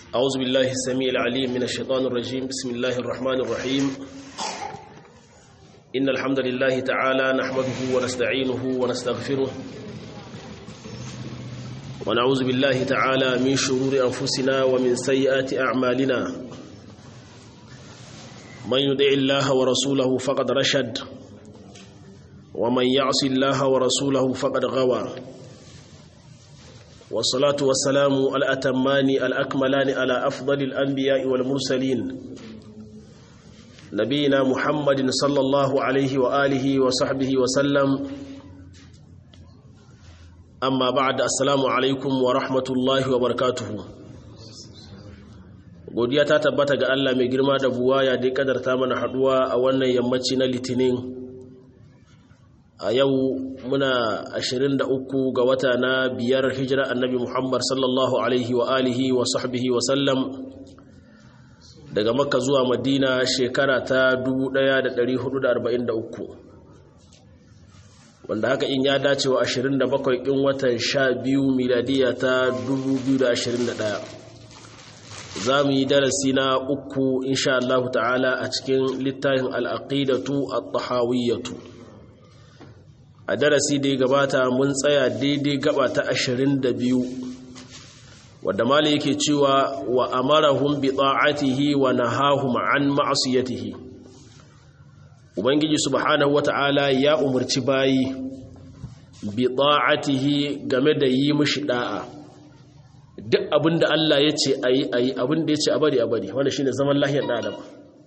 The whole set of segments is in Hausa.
أعوذ بالله السميع العليم من الشيطان الرجيم بسم الله الرحمن الرحيم إن الحمد لله تعالى نحمده ونستعينه ونستغفره ونعوذ بالله تعالى من شرور أنفسنا ومن سيئات أعمالنا من يدع الله ورسوله فقد رشد ومن يعص الله ورسوله فقد غوى والصلاة والسلام الأتمان الأكملان على أفضل الأنبياء والمرسلين نبينا محمد صلى الله عليه وآله وصحبه وسلم أما بعد السلام عليكم ورحمة الله وبركاته godiya ta tabbata ga Allah mai girma da buwaya da kadarta mana haduwa a wannan yammaci na litinin a yau muna 23 ga wata na biyar hijira annabi Muhammad sallallahu alaihi wa alihi wa sahbihi wa sallam daga makka zuwa madina shekara ta 1443 wanda haka in ya dace wa 27 in watan 12 miladiya ta 2021 za mu yi darasi na uku insha Allah ta'ala a cikin littafin al'aqidatu at-tahawiyyatu a darasi da ya gabata mun tsaya daidai gaba ta ashirin da biyu wadda mali yake cewa wa amarahum bi ta'atihi wa nahahum an ma'asiyatihi ubangiji subhanahu wata'ala ya umarci bayi bi ta'atihi game da yi mishi da'a duk abinda Allah ya ce ayi ayi abinda ya ce a bari a bari wanda shine zaman lahiyar da adam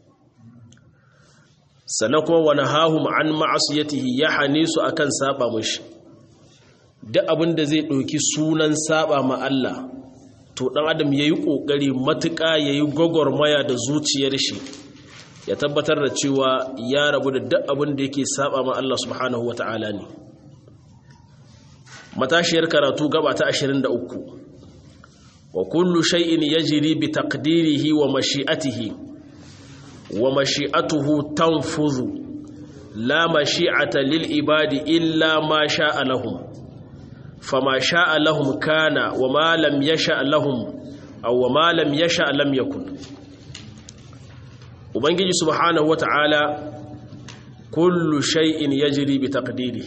sannan kuma wani hahu ma'an ma'asiyatihi ya hane su akan saba mashi duk abin da zai ɗauki sunan saba ma Allah to ɗan adam ya yi ƙoƙari matuƙa ya yi gwagwarmaya da zuciyar shi ya tabbatar da cewa ya rabu da duk abin da yake saba ma Allah subhanahu wa ta'ala ne matashiyar karatu gaba ta 23 wa kullu shay'in yajri bi taqdirihi wa mashi'atihi ومشيئته تنفذ لا مشيئة للعباد إلا ما شاء لهم فما شاء لهم كان وما لم يشاء لهم أو وما لم يشاء لم يكن وبنجي سبحانه وتعالى كل شيء يجري بتقديره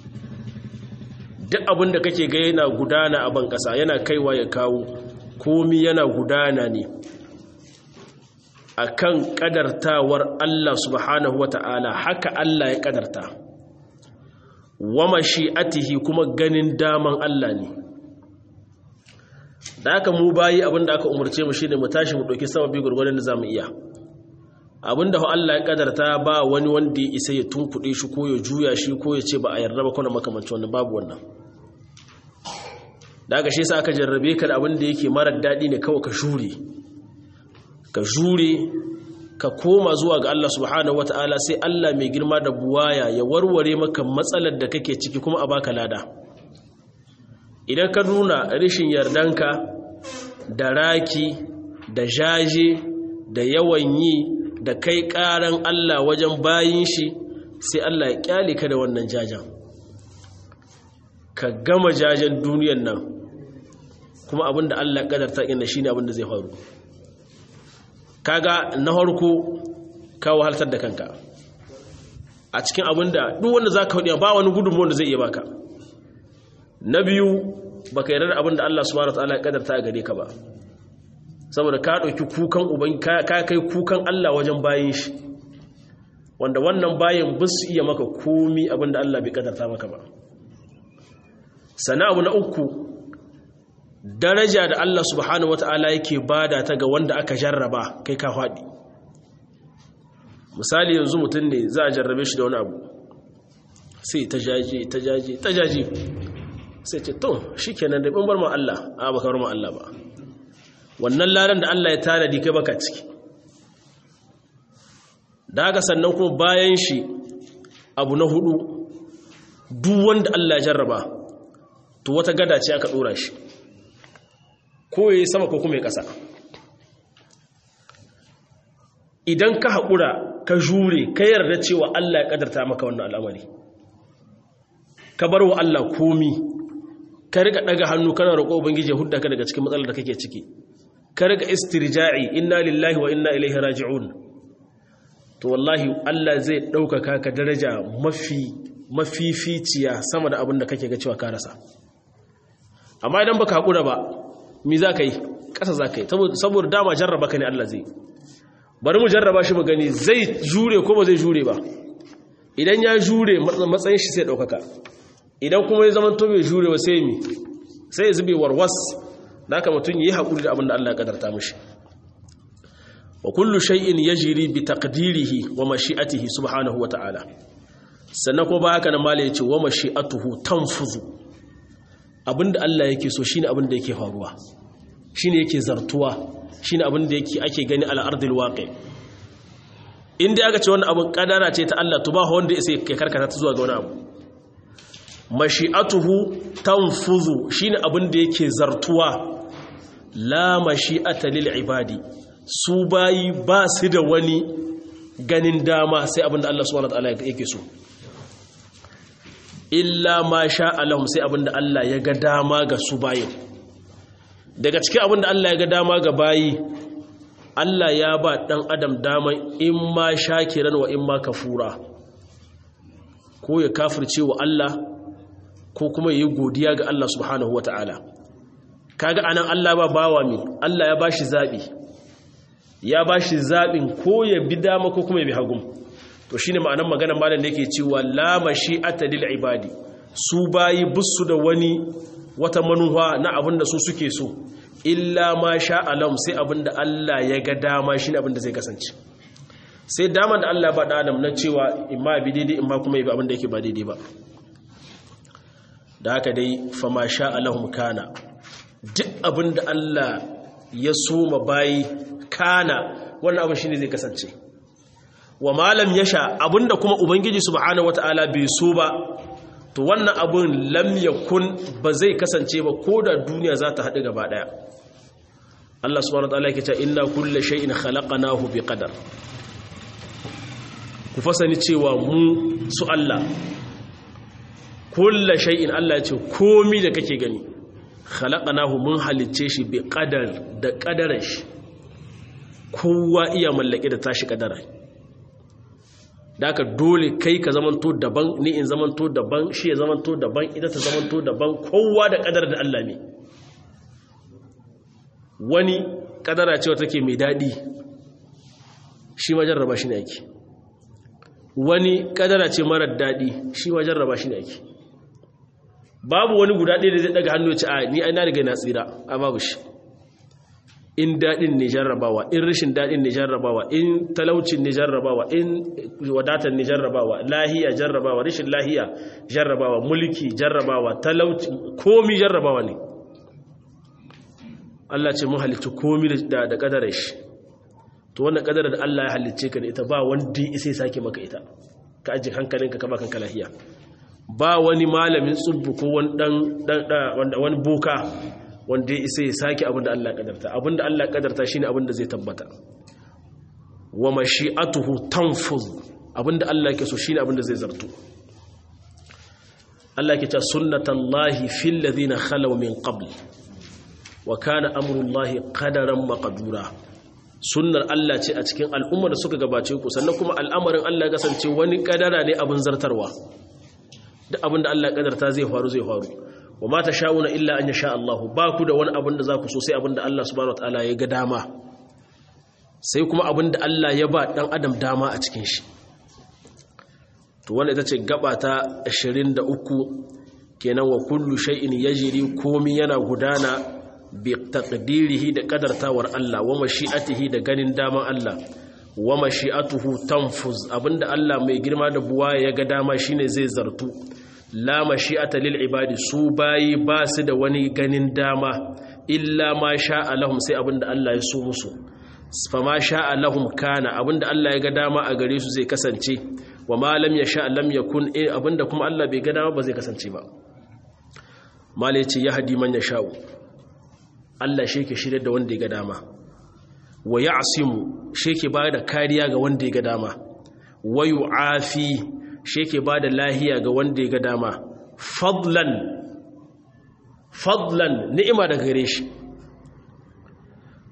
duk abin da kake ga yana gudana a ban ƙasa yana kaiwa ya kawo komi yana gudana ne akan kadartawar Allah subhanahu wata'ala haka Allah ya kadarta wa mashi'atihi kuma ganin daman Allah ne da haka mu bayi abinda aka umarce mu shine mu tashi mu dauki sababi gurgurdan da zamu iya abinda Allah ya kadarta ba wani wanda ya isa ya tunkuɗe shi ko ya juya shi ko ya ce ba a yarda ba kuna makamancin wannan babu wannan da haka shi yasa aka jarrabe ka da abinda yake marar daɗi ne kawai ka shure ka jure ka koma zuwa ga Allah subhanahu wata'ala sai Allah mai girma da buwaya ya warware maka matsalar da kake ciki kuma a baka lada idan ka nuna rishin yardanka da raki da jaje da yawan yi da kai karan Allah wajen bayin shi sai Allah ya kyale ka da wannan jajen ka gama jajen duniyan nan kuma abinda Allah ya kadarta inda shine abinda zai faru kaga na harko ka wahaltar da kanka a cikin abin da duk wanda za ka hudu ba wani gudunmu wanda zai iya baka na biyu ba ka yarda abin da Allah subhanahu ta'ala ya kadarta a gare ka ba saboda ka ɗauki kukan uban ka kai kukan Allah wajen bayin shi wanda wannan bayin ba su iya maka komi abin da Allah bai kadarta maka ba sana abu na uku daraja da Allah subhanahu wata'ala yake bada ta ga wanda aka jarraba kai ka faɗi misali yanzu mutum ne za a jarrabe shi da wani abu sai ta jaje ta jaje ta jaje sai ce to shi kenan da ɓanbar ma Allah a baka ma Allah ba wannan ladan da Allah ya tanadi kai baka ciki da haka sannan kuma bayan shi abu na hudu duk wanda Allah ya jarraba to wata gada ce aka ɗora shi ko ya yi sama ko kuma ya ƙasa idan ka haƙura ka jure ka yarda cewa Allah ya ƙadarta maka wannan al'amari ka bar wa Allah komi ka riga ɗaga hannu kana roƙo ubangiji hudda ka daga cikin matsalar da kake ciki ka riga istirja'i inna lillahi wa inna ilaihi raji'un to wallahi Allah zai ɗaukaka ka daraja mafi mafificiya sama da abin da kake ga cewa ka rasa amma idan baka haƙura ba mi za ka yi ƙasa za ka yi saboda dama jarraba ka ne Allah zai bari mu jarraba shi mu gani zai jure ko ba zai jure ba idan ya jure matsayin shi sai ɗaukaka idan kuma ya zama to bai jure ba sai mi sai ya zube warwas da haka mutum yi haƙuri da abin da Allah ya kadarta mishi wa kullu shay'in yajri bi taqdirihi wa mashi'atihi subhanahu wa ta'ala sannan ko ba haka nan mala yace wa mashi'atuhu tanfuzu abinda Allah yake so shine abinda yake faruwa shine yake zartuwa shine abinda yake ake gani al ardil waqi inda aka ce wannan abin kadara ce ta Allah to ba wanda sai ya karkata ta zuwa ga wani abu mashi'atuhu tanfuzu shine abinda yake zartuwa la mashi'ata lil ibadi su bayi ba su da wani ganin dama sai abinda Allah subhanahu wataala yake so illa ma sha Allahum sai abinda Allah ya ga dama ga su bayin daga cikin abinda Allah ya ga dama ga bayi Allah ya ba dan adam daman in ma shakiran wa in ma kafura ko ya kafirce wa Allah ko kuma yi godiya ga Allah subhanahu wataala kaga anan Allah ba bawa mi Allah ya bashi zabi ya bashi zabin ko ya bi dama ko kuma ya bi hagu to shine ma'anar maganar malam da yake cewa la mashi'ata lil ibadi su bayi bussu da wani wata manuwa na abin da su suke so illa ma sha alam sai abin da Allah ya ga dama shine abin da zai kasance sai dama da Allah ba da adam na cewa imma bi daidai imma kuma ya bi abin da yake ba daidai ba da haka dai fa ma sha alahum kana duk abin da Allah ya so ma bayi kana wannan abin shine zai kasance wa malam yasha abinda kuma ubangiji subhanahu wataala bai so ba to wannan abun lam yakun ba zai kasance ba ko da duniya za ta haɗu gaba ɗaya Allah subhanahu wataala yake cewa inna kulla shay'in khalaqnahu biqadar ku fasani cewa mu su Allah kulla shay'in Allah ya ce komi da kake gani khalaqnahu mun halicce shi biqadar da qadarar shi kowa iya mallake da tashi kadara da aka dole kai ka zamanto daban ni in zamanto daban shi ya zamanto daban ita ta zamanto daban kowa da kadar da Allah ne wani kadara cewa take mai daɗi shi ma jarraba shi ne ake wani kadara ce marar daɗi shi ma jarraba shi ne ake babu wani guda ɗaya da zai daga hannu ce a ni ai na riga na tsira a babu shi in daɗin ne jarrabawa in rashin daɗin ne jarrabawa in talaucin ne jarrabawa in wadatar ne jarrabawa lahiya jarrabawa rashin lahiya jarrabawa mulki jarrabawa talauci komi jarrabawa ne Allah ce mun halicci komi da da kadarar shi to wannan kadarar da Allah ya halicce ka da ita ba wanda ya sai sake maka ita ka aje hankalinka ka ba kanka lahiya ba wani malamin tsubbu ko wani dan dan wani boka wanda ya isa ya sake abinda Allah kadarta abinda Allah kadarta shine abinda zai tabbata wa mashi'atuhu tanfuz abinda Allah yake so shine abinda zai zartu Allah yake cewa sunnatullahi fil ladina khalaw min qabl wa kana amrullahi qadaran maqdura sunnar Allah ce a cikin al'umma da suka gabace ku sannan kuma al'amarin Allah ya kasance wani kadara ne abin zartarwa duk abinda Allah ya kadarta zai faru zai faru wa ma ta sha'una illa an yasha Allah ba ku da wani abin da za ku so sai abin da Allah subhanahu wataala ya ga dama sai kuma abin da Allah ya ba dan adam dama a cikin shi to wannan ita ce gaba ta 23 kenan wa kullu shay'in yajri komi yana gudana bi taqdirihi da kadartawar Allah wa mashi'atihi da ganin daman Allah wa mashi'atuhu tanfuz abinda Allah mai girma da buwa ya ga dama shine zai zartu la mashi'ata lil ibadi su bayi ba su da wani ganin dama illa ma sha'a lahum sai abinda Allah ya so musu fa ma sha'a lahum kana abinda Allah ya ga dama a gare su zai kasance wa ma lam yasha lam yakun abinda kuma Allah bai ga dama ba zai kasance ba malai ce yahdi man yasha'u Allah shi ke shirye da wanda ya ga dama wa ya'simu shi ke ba da kariya ga wanda ya ga dama wa yu'afi shi ke ba da lahiya ga wanda ya ga dama fadlan fadlan ni'ima daga gare shi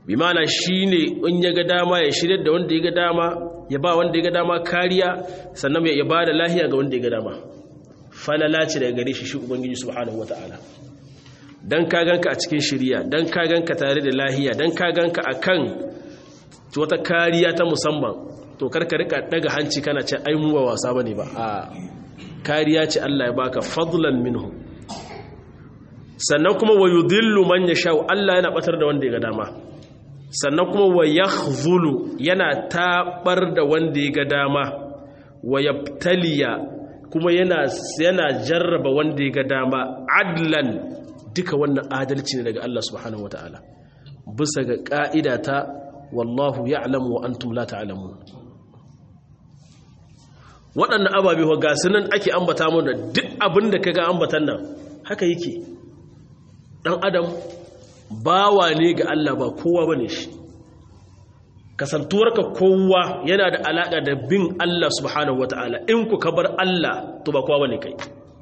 bi mana shine in ya ga dama ya shirya da wanda ya ga dama ya ba wanda ya ga dama kariya sannan ya ba da lahiya ga wanda ya ga dama falala ce daga gare shi shi ubangiji subhanahu wataala dan ka ganka a cikin shiriya dan ka ganka tare da lahiya dan ka ganka akan wata kariya ta musamman to karka rika daga hanci kana ce ai mu ba wasa bane ba a kariya ce Allah ya baka fadlan minhu sannan kuma wa yudillu man yasha Allah yana batar da wanda ya ga dama sannan kuma wa yakhzulu yana tabar da wanda ya ga dama wa yabtaliya kuma yana yana jarraba wanda ya ga dama adlan duka wannan adalci ne daga Allah subhanahu wataala bisa ga ka'ida ta wallahu ya'lamu wa antum la ta'lamun waɗannan ababe wa ga sunan ake ambata mu da duk abin da kaga ambatan nan haka yake dan adam bawa ne ga Allah ba kowa bane shi kasantuwarka kowa yana da alaka da bin Allah subhanahu wataala in ku ka bar Allah to ba kowa bane kai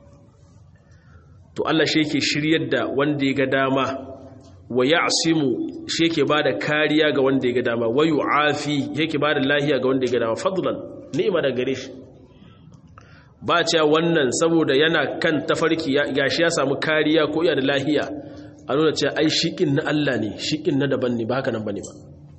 to Allah shi yake shiryar da wanda ya ga dama wa ya'simu shi yake bada kariya ga wanda ya ga dama wa yu'afi yake bada lahiya ga wanda ya ga dama fadlan ni'ima da gare shi ba cewa wannan saboda yana kan tafarki gashi ya samu kariya ko iya da lahiya a nuna cewa ai shiƙin na Allah ne shiƙin na daban ne ba haka nan bane ba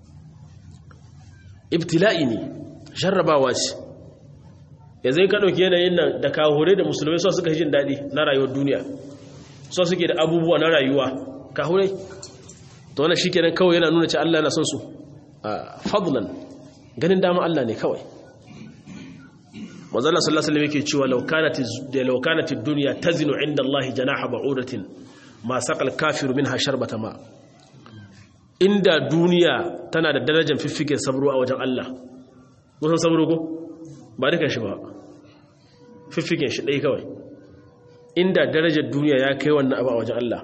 ibtila'i ne jarrabawa ce yanzu ka ɗauki yanayin nan da kahure da musulmai so suka jin daɗi na rayuwar duniya so suke da abubuwa na rayuwa kahure to wannan shi kenan kawai yana nuna cewa Allah na son su fadlan ganin dama Allah ne kawai manzala sallallahu alaihi wasallam yake cewa law kanat law kanat ad-dunya tazinu 'inda Allah janaha ba'udatin ma saqal kafiru minha sharbata ma inda duniya tana da darajar fiffiken sabro a wajen Allah mun san sabro ko ba dukan shi ba fiffiken shi dai kawai inda darajar duniya ya kai wannan abu a wajen Allah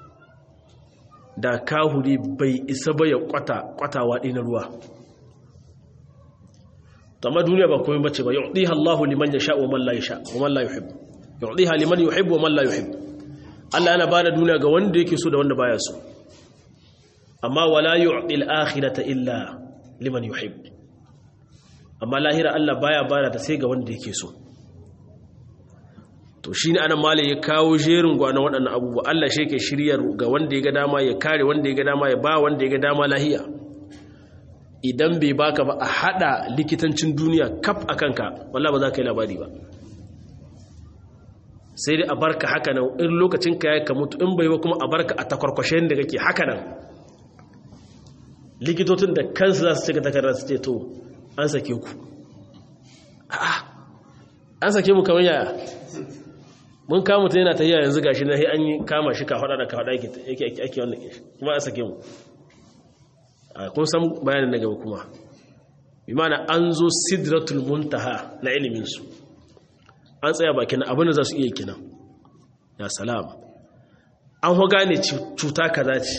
da kahuri bai isa ba ya kwata kwatawa na ruwa amma duniya ba komai bace ba yu'tiha Allahu liman yasha wa man la yasha wa man la yuhib yu'tiha liman yuhibbu wa man la yuhib Allah yana bada duniya ga wanda yake so da wanda baya so amma wala yu'ti al-akhirata illa liman yuhib amma lahira Allah baya bada ta sai ga wanda yake so to shine anan malai ya kawo jerin gwanan waɗannan abubuwa Allah shi yake shiryar ga wanda ya ga dama ya kare wanda ya ga dama ya ba wanda ya ga dama lahiya idan bai baka ba a hada likitancin duniya kaf a kanka wallah ba za ka yi labari ba sai dai a barka haka nan in lokacin ka ya ka mutu in bai ba kuma a barka a takwarkwashen da kake haka nan likitocin da kansu za su cika takarar su ce to an sake ku an sake mu kamar yaya mun kama ta yana ta yi yanzu gashi na an yi kama shi ka hada da ka hada yake ake wannan kuma an sake mu kun san bayanin na gaba kuma bi mana an zo sidratul muntaha na iliminsu an tsaya bakin abin da za su iya kinan ya salam an ho gane cuta kaza ce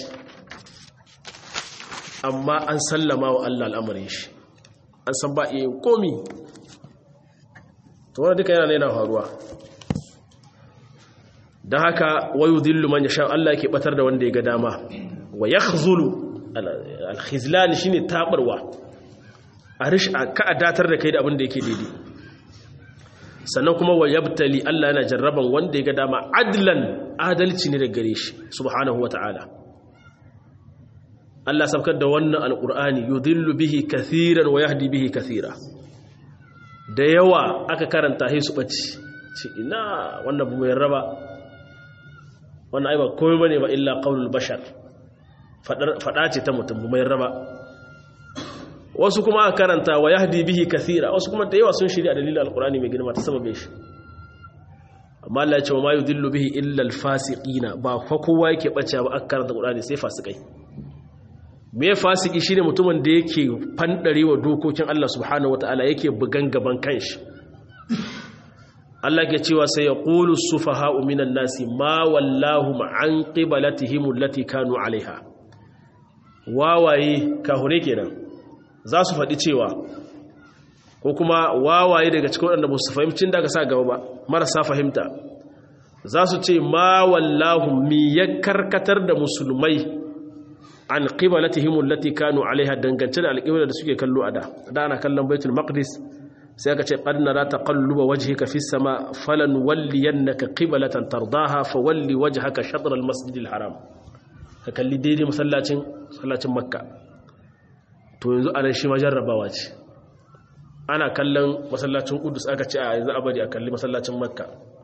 amma an sallama wa Allah al'amarin shi an san ba iya komi to wanda duka yana yana faruwa don haka wayu dillu man yasha Allah ke batar da wanda ya ga dama wa yakhzulu alkhizlan shine tabarwa a rish ka adatar da kai da abin da yake daidai sannan kuma wa yabtali Allah yana jarraban wanda ya ga dama adlan adalci ne daga gare shi subhanahu wataala Allah sabkar da wannan alqur'ani yudillu bihi kathiran wa yahdi bihi kathira da yawa aka karanta sai su bace ce ina wannan bu mai raba wannan ai ba komai bane ba illa qaulul bashar fada ce ta mutum mai raba wasu kuma aka karanta wa yahdi bihi kathira wasu kuma da yawa sun shirya dalilin alqur'ani mai girma ta sababe shi amma Allah ya ce wa ma yudillu bihi illa alfasiqina ba fa kowa yake bace ba aka karanta alqur'ani sai fasikai me fasiki shine mutumin da yake fandarewa dokokin Allah subhanahu wataala yake bugan gaban kanshi Allah ke cewa sai ya qulu sufaha'u minan nasi ma wallahu an qiblatihim allati kanu alaiha wawaye kahure kenan za su faɗi cewa ko kuma wawaye daga cikin waɗanda ba su fahimcin da aka sa gaba ba marasa fahimta za su ce ma wallahu mi ya karkatar da musulmai an qiblatihim allati kanu alaiha dangance da alqibla da suke kallo a da da ana kallon baitul maqdis sai aka ce qad nara taqalluba wajhika fis sama falan walliyannaka qiblatan tardaha fawalli wajhaka shatr al masjidil haram ka kalli daidai masallacin masallacin makka to yanzu anan shi ma jarrabawa ce ana kallon masallacin kudus aka ce a yanzu abadi a kalli masallacin makka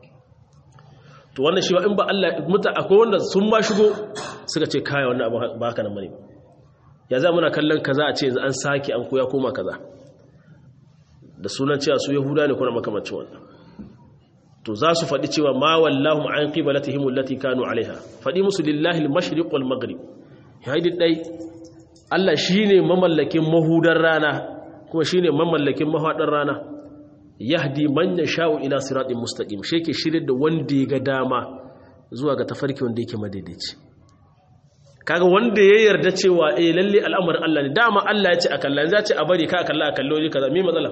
to wannan shi in ba Allah muta akwai wanda sun ba shigo suka ce kaya wannan abu ba haka nan bane ya za muna kallon kaza a ce yanzu an sake an koya koma kaza da sunan cewa su yahuda ne kuna makamancin wannan to za su faɗi cewa ma wallahu an qiblatihim allati kanu alaiha faɗi musu lillahi al-mashriq wal maghrib yayi dai Allah shine mamallakin mahudar rana kuma shine mamallakin mahadar rana yahdi man yasha'u ila siratin mustaqim shi yake shirye da wanda ya ga dama zuwa ga tafarki wanda yake madaidaici kaga wanda ya yarda cewa eh lalle al'amarin Allah ne dama Allah ya ce a kalla za ce a bari ka kalla a kallo ne kaza me matsala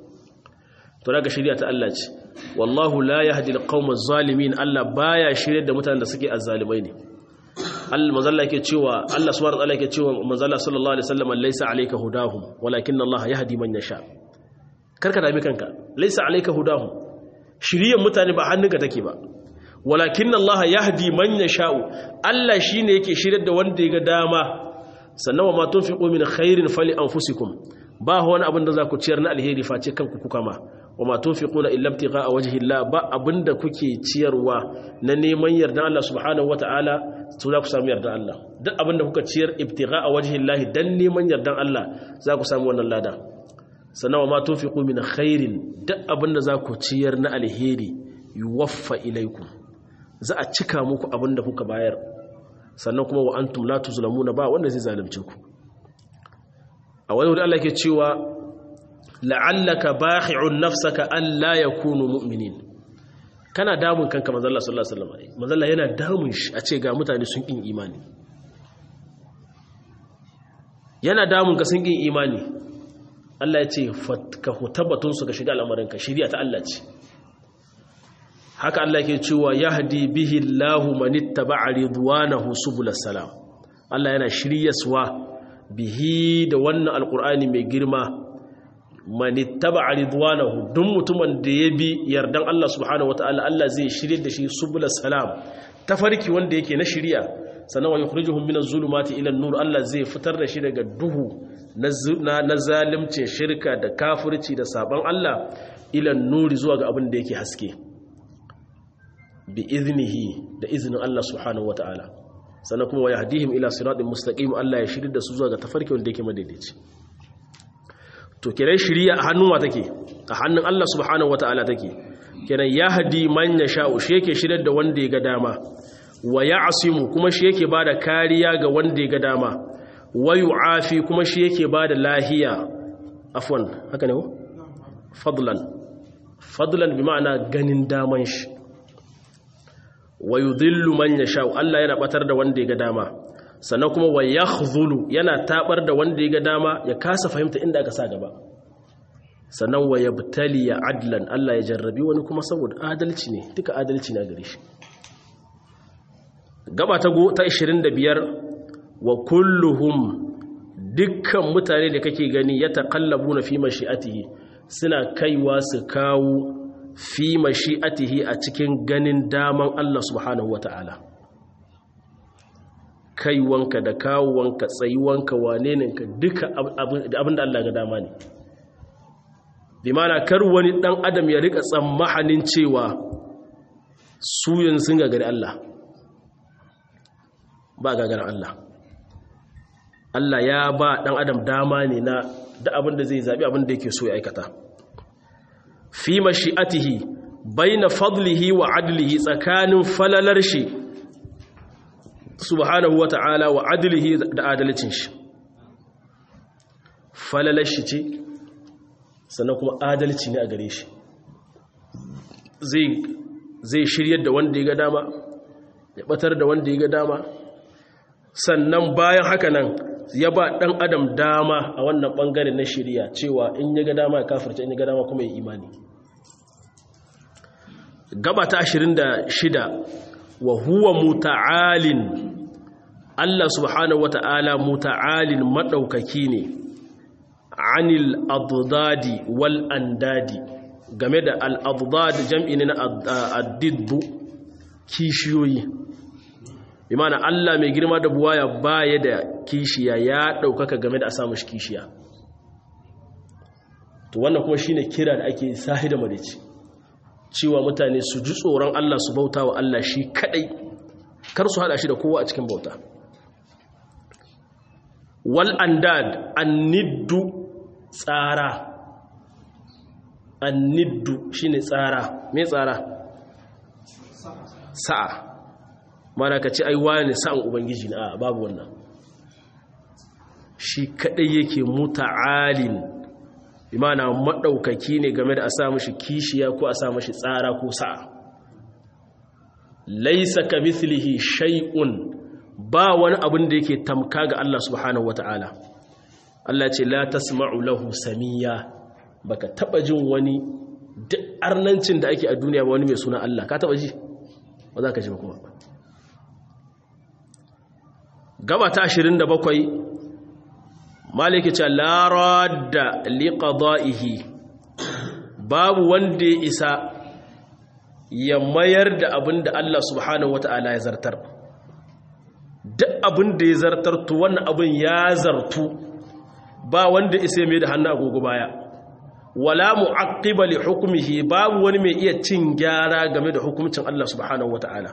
to daga shari'a ta Allah ce wallahu la yahdi alqawma zalimin Allah baya shirye da mutanen da suke azzalimai ne Allah manzalla yake cewa Allah subhanahu wa ta'ala yake cewa manzalla sallallahu alaihi wasallam laysa alayka hudahum walakin Allah yahdi man yasha karka dami kanka laysa alayka hudahum shiriyan mutane ba hannunka take ba walakin Allah yahdi man yasha'u Allah shine yake shiryar da wanda ya ga dama sannan wa ma tunfiqu min khairin fali anfusikum ba wani abin da za ku ciyar na alheri face kanku kuka ma wa ma tunfiquna illa ibtigha'a wajhi Allah ba abinda kuke ciyarwa na neman yardan Allah subhanahu wataala to za ku samu yardan Allah duk abinda kuka ciyar ibtigha'a wajhi Allah dan neman yardan Allah za ku samu wannan lada sannan wa ma tunfiqu min khairin duk abinda za ku ciyar na alheri yuwaffa ilaikum za a cika muku abinda kuka bayar sannan kuma wa antum la tuzlamuna ba wanda zai zalunce ku a wani wuri Allah ke cewa la'allaka bakhi'un nafsaka an la yakunu mu'minin kana damun kanka manzo Allah sallallahu alaihi wasallam manzo Allah yana damun shi a ce ga mutane sun kin imani yana damun ka sun kin imani Allah ya ce ka hutabatun su ka shiga al'amarin ka shari'a ta Allah ce haka Allah ke cewa yahdi bihi Allahu man ittaba'a ridwanahu subulas salam Allah yana shiryaswa bihi da wannan alkur'ani mai girma manittaba ridwanahu duk mutumin da ya bi yardan Allah subhanahu wataala Allah zai shirye da shi subul salam tafarki wanda yake na shiriya sannan wa yukhrijuhum minaz zulumati ila nur Allah zai fitar da shi daga duhu na zalimcin shirka da kafirci da saban Allah ila nuri zuwa ga abin da yake haske bi iznihi da iznin Allah subhanahu wataala sannan kuma wa yahdihim ila siratin mustaqim Allah ya shirye da su zuwa ga tafarki wanda yake madaidaici to kiran shiriya a hannun wa take a hannun Allah subhanahu wataala take kiran yahdi man yasha'u shi yake shirye da wanda ya ga dama wa ya'simu kuma shi yake bada kariya ga wanda ya ga dama wa yu'afi kuma shi yake bada lahiya afwan haka ne ko fadlan fadlan bi ma'ana ganin daman shi wa yudhillu man yasha Allah yana batar da wanda ya ga dama sannan kuma wa yakhzulu yana tabar da wanda ya ga dama ya kasa fahimta inda aka sa gaba sannan wa yabtali ya adlan Allah ya jarrabi wani kuma saboda adalci ne duka adalci na gare shi gaba ta go ta 25 wa kulluhum dukkan mutane da kake gani ya taqallabuna fi mashi'atihi suna kaiwa su kawo fi mashi'atihi a cikin ganin daman Allah subhanahu wata'ala kaiwanka da kawowanka tsayuwanka waneninka duka abinda Allah ga dama ne bi mana kar wani dan adam ya rika tsammahanin cewa su yin sun gagari Allah ba gagarin Allah Allah ya ba dan adam dama ne na da abinda zai zabi abinda yake so ya aikata fi mashi'atihi baina fadlihi wa adlihi tsakanin falalar shi subhanahu wa ta'ala wa adlihi da adalcin shi falalar shi ce sannan kuma adalci ne a gare shi zai shiryar da wanda ya ga dama ya batar da wanda ya ga dama sannan bayan haka nan ya ba ɗan adam dama a wannan ɓangare na shirya cewa in ya ga dama ya kafirce in ya ga dama kuma ya imani gaba ta 26 wa huwa muta'alin Allah subhanahu wata'ala muta'alin madaukaki ne anil adadi wal andadi game da al adad jam'i ne na addiddu kishiyoyi imana Allah mai girma da buwaya baya da kishiya ya daukaka game da a samu shi kishiya to wannan kuma shine kira da ake sahi da marici cewa mutane su ji tsoron Allah su bauta wa Allah shi kadai kar su hada shi da kowa a cikin bauta wal andad anniddu tsara anniddu shine tsara me tsara sa'a mana ka ce ai wani sa'an ubangiji na babu wannan shi kadai yake muta'alin imana madaukaki ne game da a sa mishi kishiya ko a sa mishi tsara ko sa'a laisa ka mithlihi shay'un ba wani abin da yake tamka ga Allah subhanahu wata'ala Allah ce la tasma'u lahu samiya baka taba jin wani duk arnancin da ake a duniya ba wani mai suna Allah ka taba ji ba za ka ji ba kuma gaba ta 27 maliki ce la radda liqada'ihi babu wanda ya isa ya mayar da abin da Allah subhanahu wata'ala ya zartar duk abin da ya zartar to wannan abin ya zartu ba wanda isa mai da hannu agogo baya wala mu'aqqiba li hukmihi babu wani mai iya cin gyara game da hukuncin Allah subhanahu wata'ala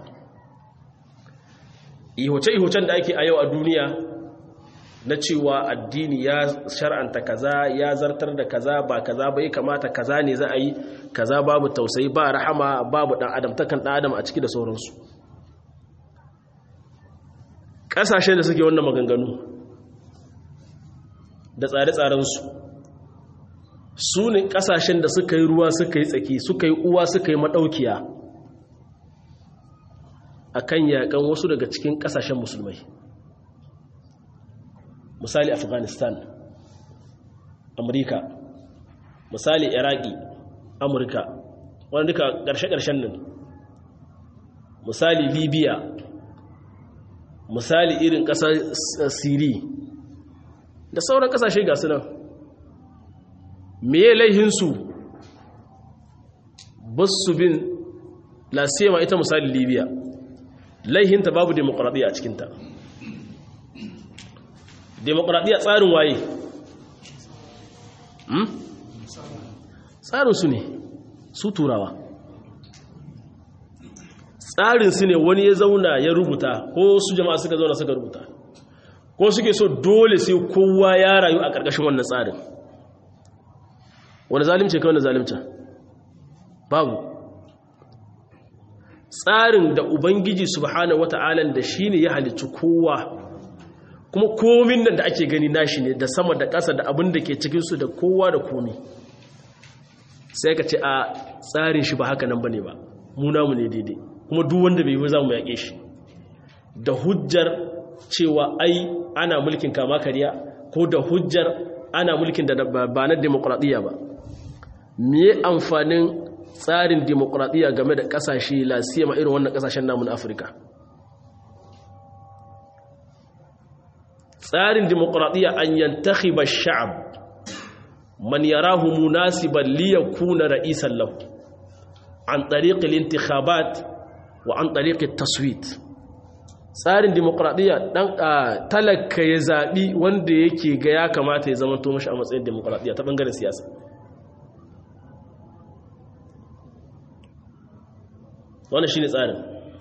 ihoce ihocen da ake a yau a duniya na cewa addini ya shar'anta kaza ya zartar da kaza ba kaza ba ya kamata kaza ne za a yi kaza babu tausayi ba rahama babu dan adam takan dan adam a ciki da sauransu ƙasashen da suke wannan maganganu da tsare-tsarensu su ne ƙasashen da suka yi ruwa suka yi tsaki suka yi uwa suka yi maɗaukiya a kan yaƙan wasu daga cikin ƙasashen musulmai misali afghanistan amurka misali iraki amurka wanda duka ƙarshe-ƙarshen nan misali libya misali irin ƙasar siri da sauran ƙasashe ga nan meye laihinsu basu bin lasema ita misali libya laihinta babu demokuraɗiyya a cikinta demokuraɗiyya tsarin waye tsarinsu ne su turawa tsarinsu ne wani ya zauna ya rubuta ko su jama'a suka zauna suka rubuta ko suke so dole sai kowa ya rayu a ƙarƙashin wannan tsarin wani zalimce kai wani zalimce babu tsarin da ubangiji subhanahu wata'ala da shi ne ya halicci kowa kuma komin nan da ake gani nashi ne da sama da ƙasa da abin da ke cikinsu da kowa da komi sai ka ce a tsarin shi ba haka nan ba ne ba mu ne daidai kuma duk wanda bai yi za mu yaƙe shi da hujjar cewa ai ana mulkin kama kariya ko da hujjar ana mulkin da ba na demokuraɗiyya ba me amfanin tsarin demokuraɗiyya game da ƙasashe lasiyama irin wannan ƙasashen namun afirka tsarin demokuraɗiyya an yantahi ba sha'ab man yarahu munasiban liyakuna ra'isan lahu an tariqil intikhabat wa an tariqit taswit tsarin demokuraɗiyya dan talaka ya zaɓi wanda yake ga ya kamata ya zama to mashi a matsayin demokuraɗiyya ta ɓangaren siyasa wannan shi ne tsarin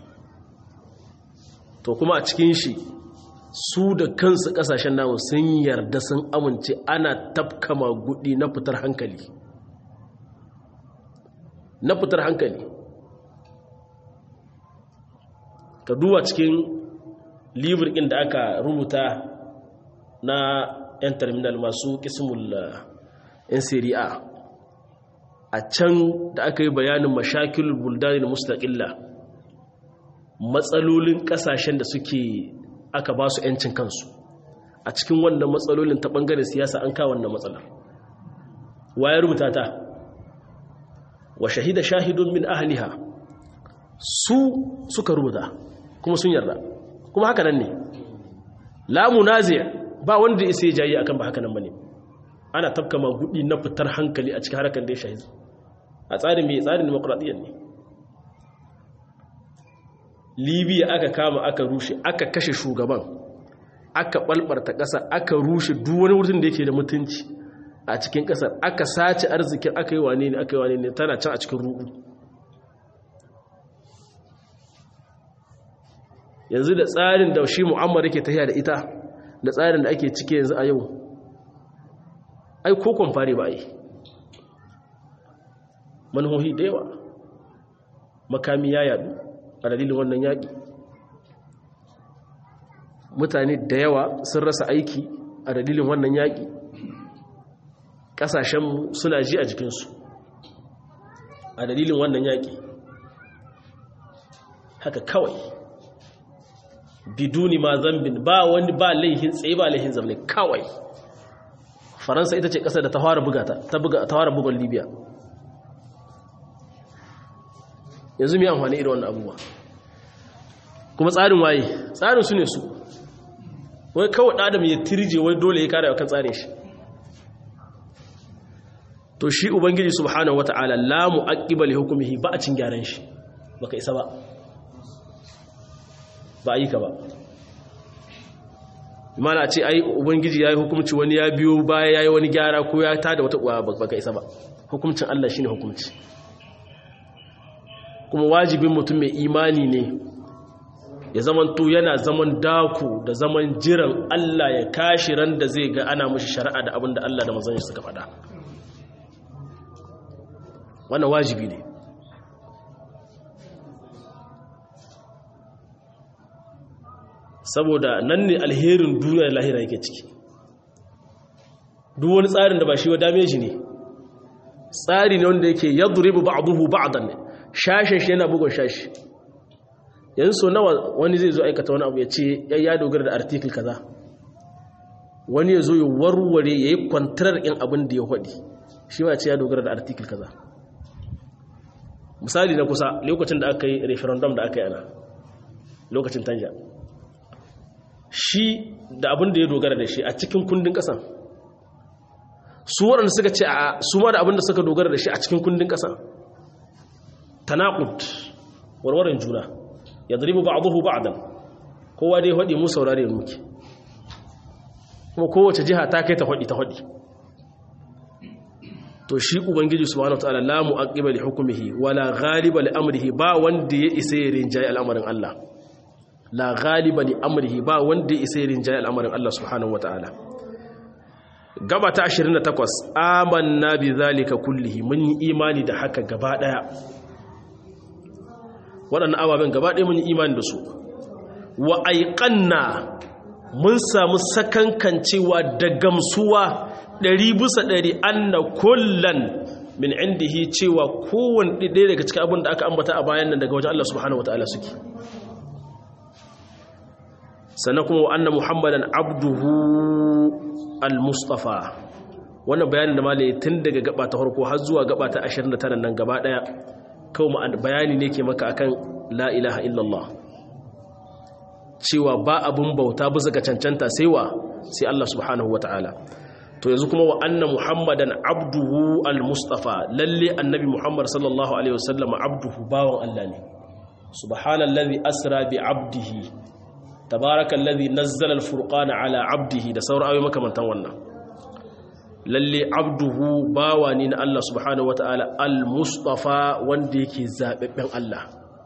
to kuma a cikin shi su da kansu kasashen namu sun yarda sun amince ana tafkama gudi na fitar hankali na fitar hankali ka duba cikin libir ɗin da aka rubuta na 'yan terminal masu kismul 'yan siri'a a can da aka yi bayanin mashakil buldani da mustaƙilla matsalolin ƙasashen da suke aka ba su 'yancin kansu a cikin wannan matsalolin ta ɓangaren siyasa an kawo wannan matsalar ya rubuta ta wa shahida shahidun min ahliha su suka rubuta kuma sun yarda kuma haka nan ne la munazi' ba wanda ya sai jayi akan ba haka nan bane ana tafka magudi na fitar hankali a cikin harkar da ya shahi a tsarin mai tsarin demokradiyyar ne libya aka kama aka rushe aka kashe shugaban aka balbarta ƙasa aka rushe duk wani wurin da yake da mutunci a cikin ƙasar aka sace arzikin aka yi wane ne aka yi wane ne tana can a cikin ruɗu yanzu da tsarin da shi mu'ammar yake tafiya da ita da tsarin da ake cike yanzu a yau ai ko kwamfare ba yi manuhohi da yawa makami ya yadu a dalilin wannan yaƙi mutane da yawa sun rasa aiki a dalilin wannan yaƙi ƙasashenmu suna ji a jikinsu a dalilin wannan yaƙi haka kawai biduni ma zambin ba wani ba laihin tsaye ba laihin zamne kawai faransa ita ce ƙasar da ta fara bugata ta fara bugon libya yanzu mai amfani irin wannan abubuwa kuma tsarin waye tsarin su ne su wai kawai ɗadam ya tirje wai dole ya kare kan tsarin shi to shi ubangiji subhanahu wata'ala la mu'aqqiba li hukmihi ba a cin gyaran shi baka isa ba ba yi ka ba imana ce ai ubangiji yayi hukunci wani ya biyo baya yayi wani gyara ko ya tada wata uwa baka isa ba hukuncin Allah shine hukunci kuma wajibin mutum mai imani ne ya zamanto yana zaman daku da zaman jiran Allah ya kashi ran da zai ga ana mashi shari'a da abin da Allah da manzon suka faɗa wannan wajibi ne saboda nan ne alherin duniya da lahira yake ciki duk wani tsarin da ba shi wa dame shi ne tsari ne wanda yake yadribu ba'dahu ba'dan ne shashin shi yana bugun shashi yanzu so nawa wani zai zo aikata wani abu ya ce ya dogara da article kaza wani ya zo ya warware ya yi kwantarar in abin da ya haɗi shi ma ce ya dogara da article kaza misali na kusa lokacin da aka yi referendum da aka yi ana lokacin tanja shi da abin da ya dogara da shi a cikin kundin ƙasan su waɗanda suka ce a su ma da abin da suka dogara da shi a cikin kundin ƙasa tanaqud warwaran juna yadribu ba'dahu ba'dan kowa dai hadi mu saurare muke kuma kowace jiha ta kai ta hadi ta hadi to shi ubangiji subhanahu wataala la mu'aqqiba li hukmihi wala ghaliba li amrihi ba wanda ya isa ya rinjaye al'amarin Allah la ghaliba li amrihi ba wanda ya isa ya rinjaye al'amarin Allah subhanahu wataala gaba ta 28 amanna bi zalika kullihi mun yi imani da haka gaba daya waɗannan ababen gaba ɗaya mun yi imani da su wa aiƙanna mun samu sakankancewa da gamsuwa ɗari bisa ɗari anna kullan min indihi cewa kowane ɗaya daga cikin abin da aka ambata a bayan nan daga wajen Allah subhanahu wata'ala suke sannan kuma wa anna muhammadan abduhu al-mustafa wannan bayanin da malaye tun daga gaba ta farko har zuwa gaba ta 29 nan gaba ɗaya kawai bayani ne ke maka akan la ilaha illallah cewa ba abun bauta bisa ga cancanta sai wa sai Allah subhanahu wata'ala to yanzu kuma wa anna muhammadan abduhu al-mustafa lalle annabi muhammad sallallahu alaihi wasallam abduhu bawan Allah ne subhanallazi asra bi abdihi tabarakallazi nazzala al-furqana ala abdihi da sauran ayoyi makamantan wannan lalle abduhu bawa ne na Allah subhanahu wata'ala al-mustafa wanda yake zababben Allah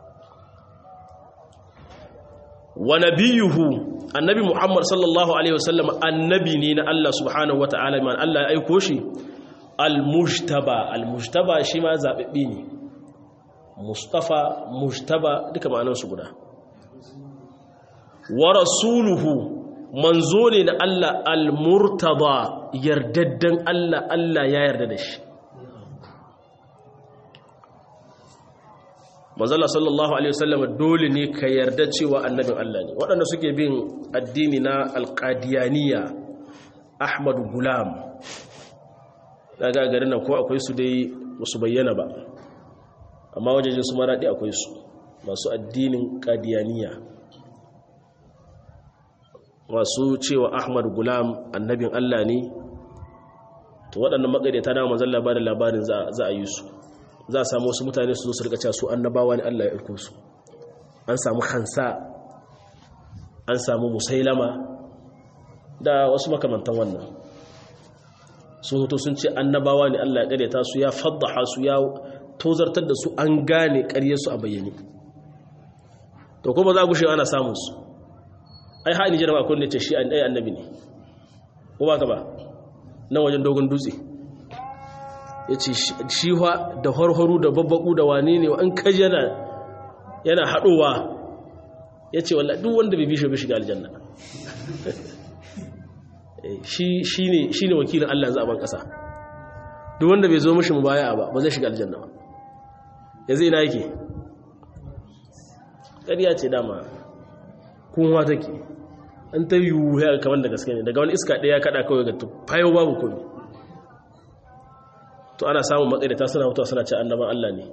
wa nabiyuhu annabi Muhammad sallallahu alaihi wasallam annabi ne na Allah subhanahu wata'ala man Allah ya aiko shi al-mujtaba al-mujtaba shi ma zababbe ne mustafa mujtaba duka ma'anar su guda wa rasuluhu manzo ne na Allah al-murtada yardaddan Allah Allah ya yarda da shi manzala sallallahu alaihi wasallam dole ne ka yarda cewa annabin Allah ne waɗanda suke bin addini na alqadiyaniya Ahmad Gulam daga garin nan ko akwai su dai musu bayyana ba amma wajejen su maradi akwai su masu addinin qadiyaniya masu cewa ahmad gulam annabin allah ne to waɗannan maƙaryata na manzan labarin labarin za a yi su za a samu wasu mutane su zo su rikaca su annabawa ne allah ya aiko su an samu hansa an samu musailama da wasu makamantan wannan sun hoto sun ce annabawa ne allah ya ƙaryata su ya faddaha su ya tozartar da su an gane ƙaryarsu a bayyane to kuma za gushe ana samun su ai ha Nijar ba kunne ce shi ai annabi ne ko ba ka ba nan wajen dogon dutse yace shi wa da horhoru da babbaku da wane ne an kaji yana yana hadowa yace wallahi duk wanda bai bishe bai shiga aljanna shi shine shine wakilin Allah yanzu a ban kasa duk wanda bai zo mishi mubaya ba ba zai shiga aljanna ba yanzu ina yake ƙarya ce dama kunwa take an ta yi wuya kamar da gaske ne daga wani iska ɗaya kaɗa kawai ga fayo babu komi to ana samun matsayita suna mutuwa suna ce annaban Allah ne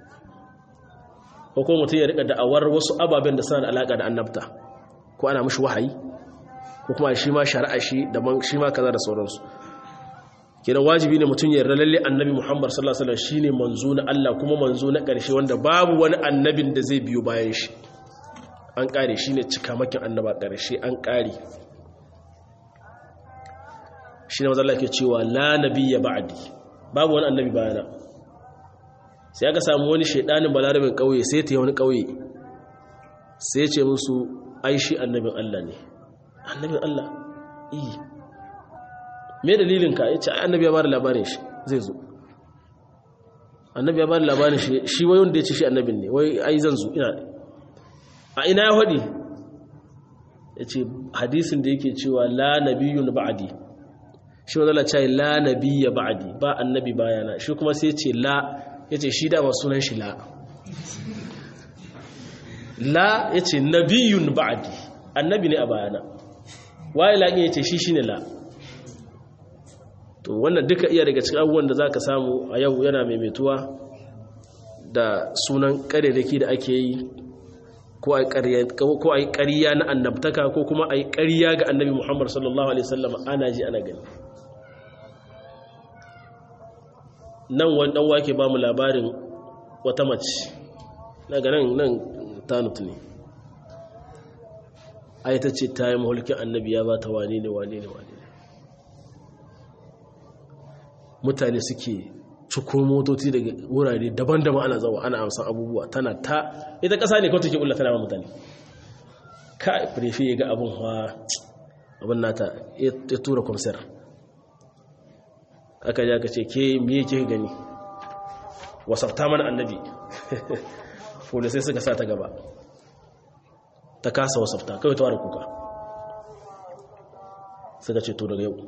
ko kuma mutum ya rika da'awar wasu ababen da suna da alaƙa da annabta ko ana mashi wahayi ko kuma shi ma shari'a shi daban shi ma kaza da sauransu kenan wajibi ne mutum ya yarda lalle annabi Muhammad sallallahu alaihi wasallam shine manzo na Allah kuma manzo na ƙarshe wanda babu wani annabin da zai biyo bayan shi an ƙare shine cikamakin annaba ƙarshe an ƙare shine manzo Allah ke cewa la nabiyya ba'di babu wani annabi bayana sai aka samu wani shedanin balarabin kauye sai ta yi wani kauye sai ya ce musu ai shi annabin Allah ne annabin Allah iya me dalilinka ya ce annabi ya bada labarin shi zai zo annabi ya bada labarin shi shi wai wanda ya ce shi annabin ne wai ai zan zo ina a ina ya faɗi ya ce hadisin da yake cewa la nabiyun ba'adi shi wanda ce la nabiyya ba'adi ba annabi bayana shi kuma sai ce la ya ce shi dama sunan shi la la ya ce nabiyun ba'adi annabi ne a bayana waye la'in ya ce shi shi ne la to wannan duka iya daga cikin abubuwan da za ka samu a yau yana maimaituwa da sunan ƙarerake da ake yi ko a yi ƙariya na annabtaka ko kuma a yi ƙariya ga annabi muhammad sallallahu alaihi wasallam ana ji ana gani nan wani ɗan wake ba mu labarin wata mace daga nan nan tanut ne ai ta ce ta yi mahulkin annabi ya ba ta wane ne wane ne wane ne mutane suke ciko motoci daga wurare daban-daban ana zawa ana amsan abubuwa tana ta ita ƙasa ne kawai take ƙulla tana ba mutane ka prefe ya ga abin hawa abin nata ya tura kwamsar aka ja ka ce ke miye ke gani wasafta mana annabi sai suka sa ta gaba ta kasa wasafta kawai ta ware kuka suka ce to daga yau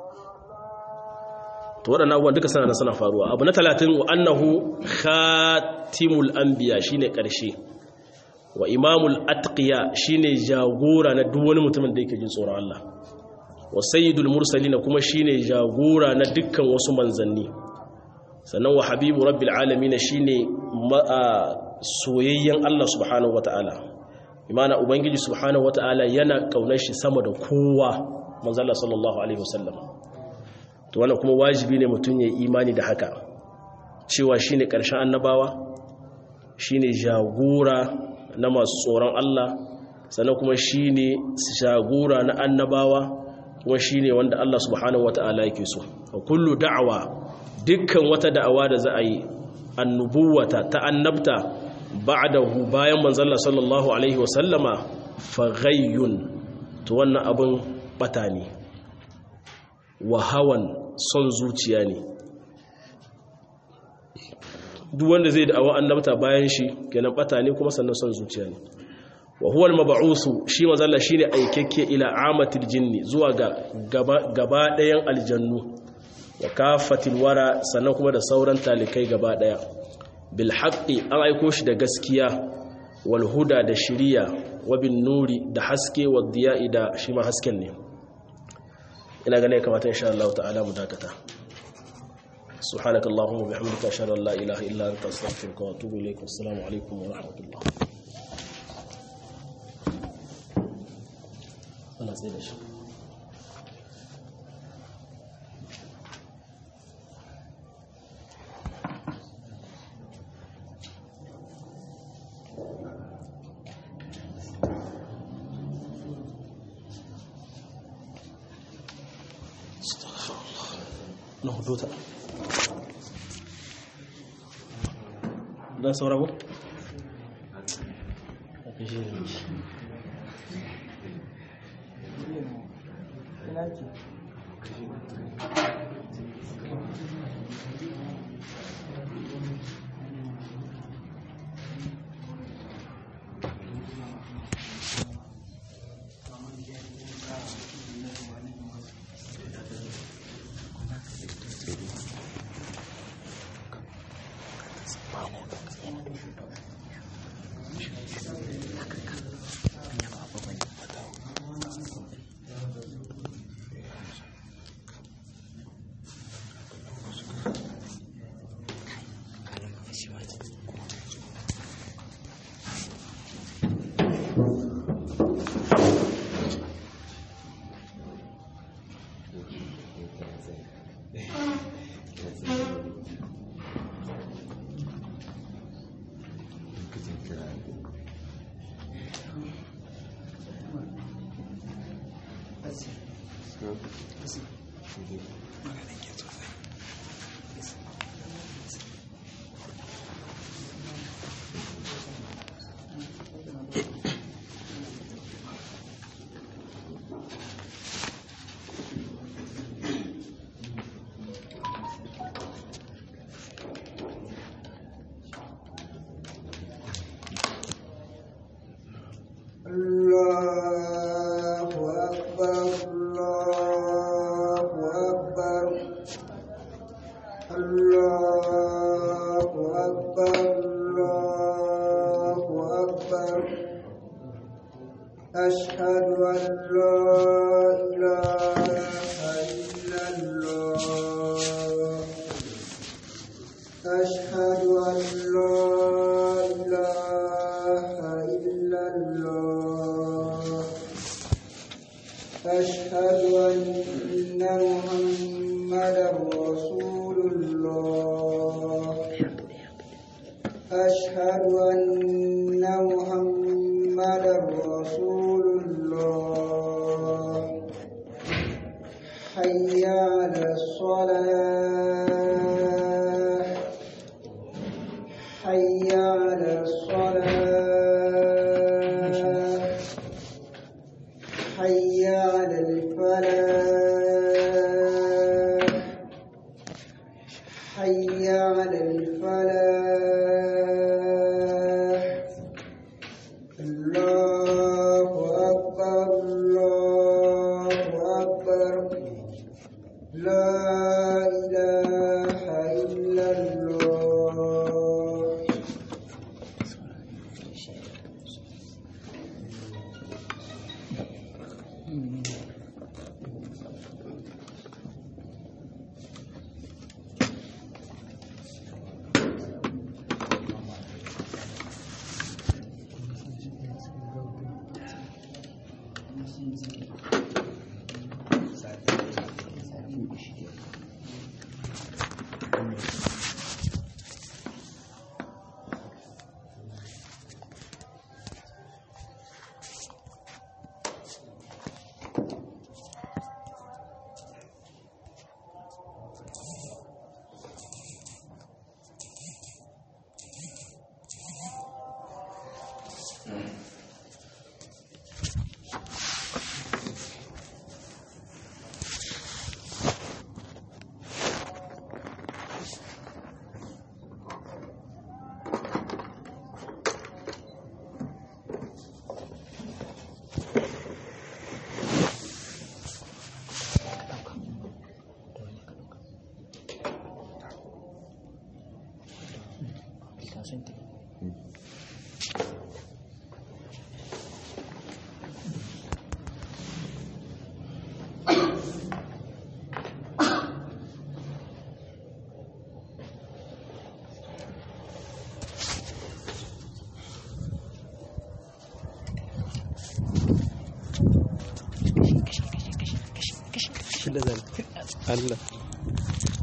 to waɗannan abubuwan duka sana da suna faruwa abu na talatin wa annahu khatimul anbiya shine ƙarshe wa imamul atqiya shine jagora na duk wani mutumin da yake jin tsoron Allah wa sayyidul mursalin kuma shine jagora na dukkan wasu manzanni sannan wa habibu rabbil alamin shine soyayyen Allah subhanahu wataala imana ubangiji subhanahu wataala yana kaunar shi sama da kowa manzala sallallahu alaihi wasallam to wannan kuma wajibi ne mutum ya imani da haka cewa shine karshen annabawa shine jagora na masu tsoron Allah sannan kuma shine jagora na annabawa kuma shine wanda Allah subhanahu wataala yake so wa kullu da'awa dukkan wata da'awa da za a yi annubuwata ta annabta ba'dahu bayan manzalla sallallahu alaihi wa sallama faghayyun to wannan abun bata ne wa hawan son zuciya ne duk wanda zai da'awa annabta bayan shi kenan bata ne kuma sannan son zuciya ne wa huwa al-mab'usu shi manzalla shine aikekke ila amatil jinni zuwa ga gaba ɗayan aljannu wa kafatil wara sannan kuma da sauran talikai gaba ɗaya bil haqqi an aiko shi da gaskiya wal huda da shiriya wa bin nuri da haske wa diya'i da shi ma hasken ne ina ganin kamata insha Allah ta'ala mu dakata سبحانك اللهم وبحمدك اشهد ان لا اله الا انت استغفرك واتوب اليك والسلام عليكم ورحمه الله ana tsaye da shi na hudu ta dan saura ko? الله أكبر الله أكبر الله أكبر الله أكبر أشهد أن لا إله إلا الله أشهد أن لا إله إلا الله أشهد أن محمدا رسول الله أشهد أن محمدا رسول الله حي على الصلاة حي على الصلاة حي على الفلاح حي على الفلاح الله أكبر الله أكبر لا إله إلا الله Allah